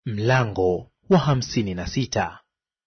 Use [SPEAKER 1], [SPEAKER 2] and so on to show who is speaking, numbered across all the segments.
[SPEAKER 1] Mlango wa hamsini na sita.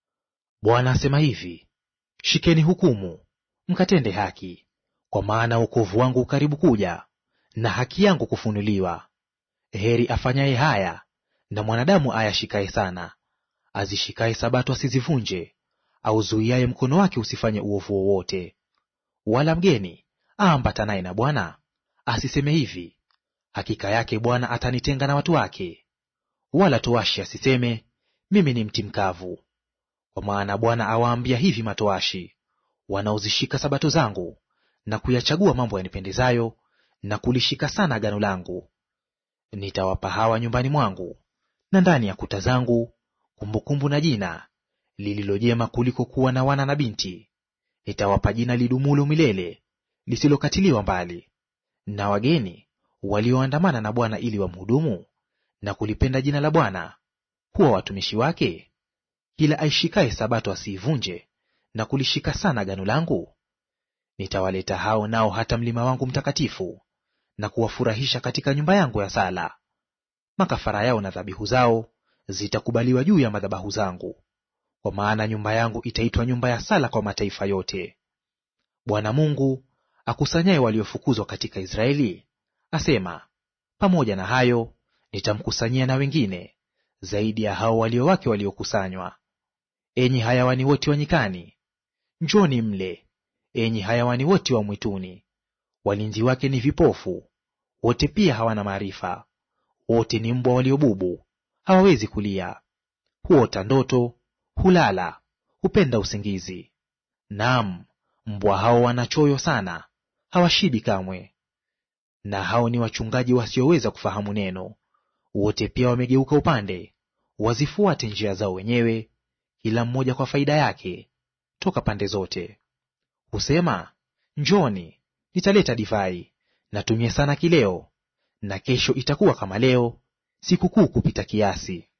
[SPEAKER 1] Bwana asema hivi, shikeni hukumu, mkatende haki, kwa maana wokovu wangu ukaribu kuja, na haki yangu kufunuliwa. Heri afanyaye haya, na mwanadamu ayashikaye sana, azishikaye sabato asizivunje, auzuiaye mkono wake usifanye uovu wowote. Wala mgeni aambatanaye na Bwana asiseme hivi, hakika yake Bwana atanitenga na watu wake wala toashi asiseme mimi ni mti mkavu. Kwa maana Bwana awaambia hivi matoashi wanaozishika sabato zangu na kuyachagua mambo yanipendezayo na kulishika sana agano langu, nitawapa hawa nyumbani mwangu na ndani ya kuta zangu kumbukumbu na jina lililojema kuliko kuwa na wana na binti. Nitawapa jina lidumulo milele lisilokatiliwa mbali. Na wageni walioandamana na Bwana ili wamhudumu na kulipenda jina la Bwana kuwa watumishi wake, kila aishikaye sabato asiivunje na kulishika sana agano langu, nitawaleta hao nao hata mlima wangu mtakatifu, na kuwafurahisha katika nyumba yangu ya sala. Makafara yao na dhabihu zao zitakubaliwa juu ya madhabahu zangu, kwa maana nyumba yangu itaitwa nyumba ya sala kwa mataifa yote. Bwana Mungu akusanyaye waliofukuzwa katika Israeli asema, pamoja na hayo nitamkusanyia na wengine zaidi ya hao walio wake waliokusanywa. Enyi hayawani wote wa nyikani, njoni mle; enyi hayawani wote wa mwituni. Walinzi wake ni vipofu, wote pia hawana maarifa; wote ni mbwa waliobubu, hawawezi kulia. Huota ndoto, hulala, hupenda usingizi. Naam, mbwa hao wanachoyo sana, hawashibi kamwe. Na hao ni wachungaji wasioweza kufahamu neno wote pia wamegeuka upande, wazifuate njia zao wenyewe, kila mmoja kwa faida yake, toka pande zote. Husema, njoni, nitaleta divai, natumie sana kileo, na kesho itakuwa kama leo, sikukuu kupita kiasi.